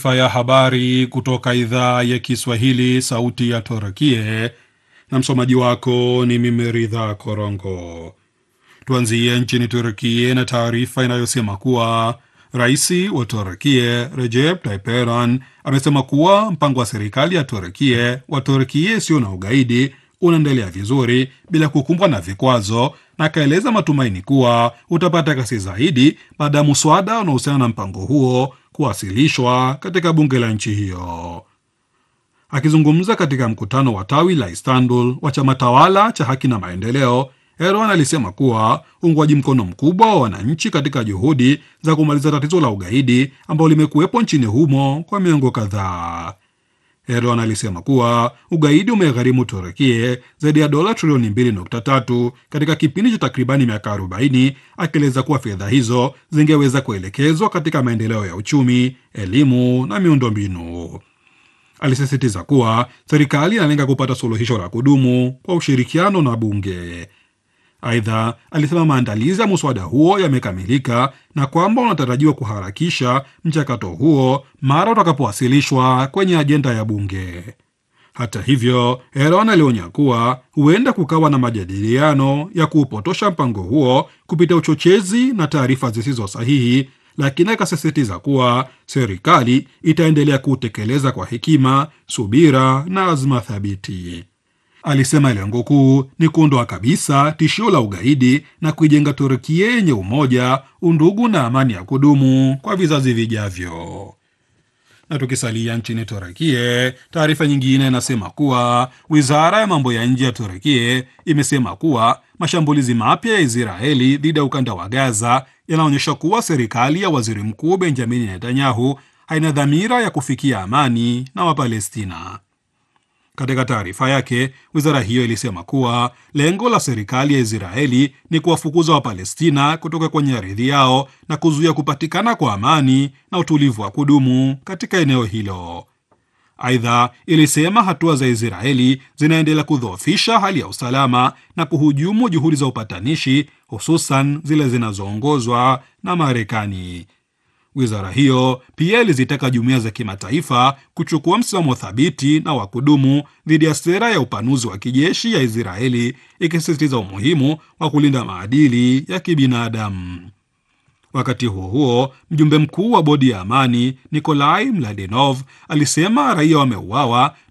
ya habari kutoka idhaa ya Kiswahili sauti ya Torakie, na msomaji wako ni mimi Ridha Korongo. Tuanzie nchini Turkie na taarifa inayosema kuwa rais wa Turkie Recep Tayyip Erdogan amesema kuwa mpango wa serikali ya Turkie wa Turkie isiyo na ugaidi unaendelea vizuri bila kukumbwa na vikwazo, na akaeleza matumaini kuwa utapata kasi zaidi baada ya muswada unaohusiana na mpango huo kuwasilishwa katika bunge la nchi hiyo. Akizungumza katika mkutano wa tawi la Istanbul wa chama tawala cha Haki na Maendeleo, Erdogan alisema kuwa uungwaji mkono mkubwa wa wananchi katika juhudi za kumaliza tatizo la ugaidi ambalo limekuwepo nchini humo kwa miongo kadhaa. Erdogan alisema kuwa ugaidi umegharimu Turukie zaidi ya dola trilioni 2.3 katika kipindi cha takribani miaka 40, akieleza kuwa fedha hizo zingeweza kuelekezwa katika maendeleo ya uchumi, elimu na miundombinu. Alisisitiza kuwa serikali inalenga kupata suluhisho la kudumu kwa ushirikiano na bunge. Aidha, alisema maandalizi ya muswada huo yamekamilika na kwamba unatarajiwa kuharakisha mchakato huo mara utakapowasilishwa kwenye ajenda ya bunge. Hata hivyo, Erdogan alionya kuwa huenda kukawa na majadiliano ya kuupotosha mpango huo kupitia uchochezi na taarifa zisizo sahihi, lakini akasisitiza kuwa serikali itaendelea kuutekeleza kwa hekima, subira na azma thabiti. Alisema lengo kuu ni kuondoa kabisa tishio la ugaidi na kuijenga Turkia yenye umoja, undugu na amani ya kudumu kwa vizazi vijavyo. Na tukisalia nchini Turkia, taarifa nyingine inasema kuwa wizara ya mambo ya nje ya Turkia imesema kuwa mashambulizi mapya ya Israeli dhidi ya ukanda wa Gaza yanaonyesha kuwa serikali ya waziri mkuu Benjamini Netanyahu haina dhamira ya kufikia amani na Wapalestina. Katika taarifa yake, wizara hiyo ilisema kuwa lengo la serikali ya Israeli ni kuwafukuza Wapalestina kutoka kwenye ardhi yao na kuzuia kupatikana kwa amani na utulivu wa kudumu katika eneo hilo. Aidha, ilisema hatua za Israeli zinaendelea kudhoofisha hali ya usalama na kuhujumu juhudi za upatanishi, hususan zile zinazoongozwa na Marekani. Wizara hiyo pia ilizitaka jumuiya za kimataifa kuchukua msimamo thabiti na wa kudumu dhidi ya sera ya upanuzi wa kijeshi ya Israeli, ikisisitiza umuhimu wa kulinda maadili ya kibinadamu. Wakati huo huo, mjumbe mkuu wa bodi ya amani Nikolai Mladenov alisema raia wameuawa